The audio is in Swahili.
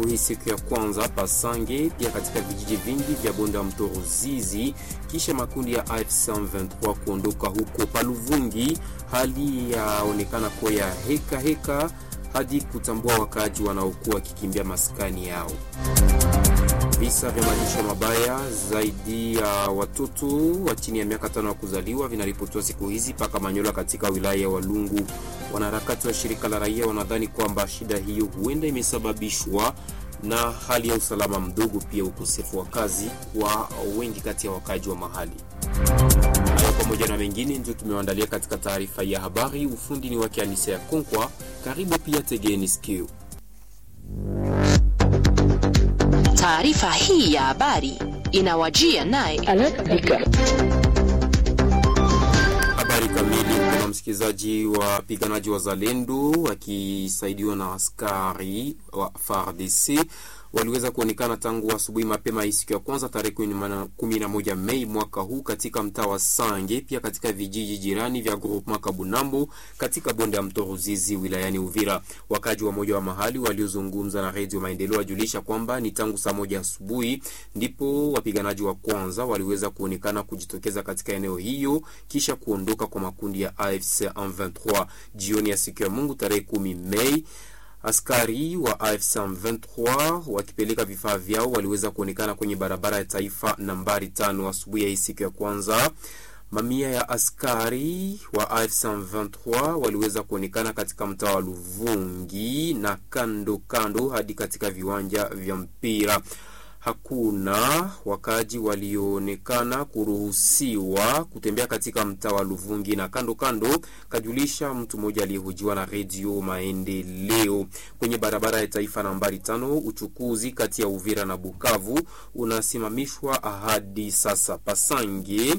hii siku ya kwanza Pasange, pia katika vijiji vingi vya bonde wa mto Ruzizi, kisha makundi ya AFC M23 kuondoka huko Paluvungi. Hali yaonekana kuwa ya heka heka hadi kutambua wakaaji wanaokuwa wakikimbia maskani yao. Visa vya malisho mabaya zaidi ya uh, watoto wa chini ya miaka tano ya kuzaliwa vinaripotiwa siku hizi paka Manyola katika wilaya ya Walungu. Wanaharakati wa shirika la raia wanadhani kwamba shida hiyo huenda imesababishwa na hali ya usalama mdogo, pia ukosefu wa kazi kwa wengi kati ya wakaji wa mahali. Hayo pamoja na mengine ndio tumewaandalia katika taarifa ya habari. Ufundi ni wake Anise ya Konkwa. Karibu pia, tegeni sikio. Taarifa hii ya habari inawajia naye habari kamili. Kuna msikilizaji wa wapiganaji wa Zalendo wakisaidiwa na askari wa FARDC waliweza kuonekana tangu asubuhi mapema hii siku ya kwanza tarehe 11 Mei mwaka huu katika mtaa wa Sange, pia katika vijiji jirani vya groupement Kabunambo katika bonde ya mto Ruzizi wilayani Uvira. Wakaji wa moja wa mahali waliozungumza na redio Maendeleo wajulisha kwamba ni tangu saa moja asubuhi ndipo wapiganaji wa kwanza waliweza kuonekana kujitokeza katika eneo hiyo kisha kuondoka kwa makundi ya AFC M23 jioni ya siku ya Mungu tarehe 10 Mei. Askari wa AFC M23 wakipeleka vifaa vyao waliweza kuonekana kwenye barabara ya taifa nambari tano asubuhi ya hii siku ya kwanza. Mamia ya askari wa AFC M23 waliweza kuonekana katika mtaa wa Luvungi na kando kando hadi katika viwanja vya mpira. Hakuna wakaji walioonekana kuruhusiwa kutembea katika mtaa wa Luvungi na kando kando, kajulisha mtu mmoja aliyehojiwa na redio Maendeleo. Kwenye barabara ya taifa nambari tano, uchukuzi kati ya Uvira na Bukavu unasimamishwa hadi sasa. Pasange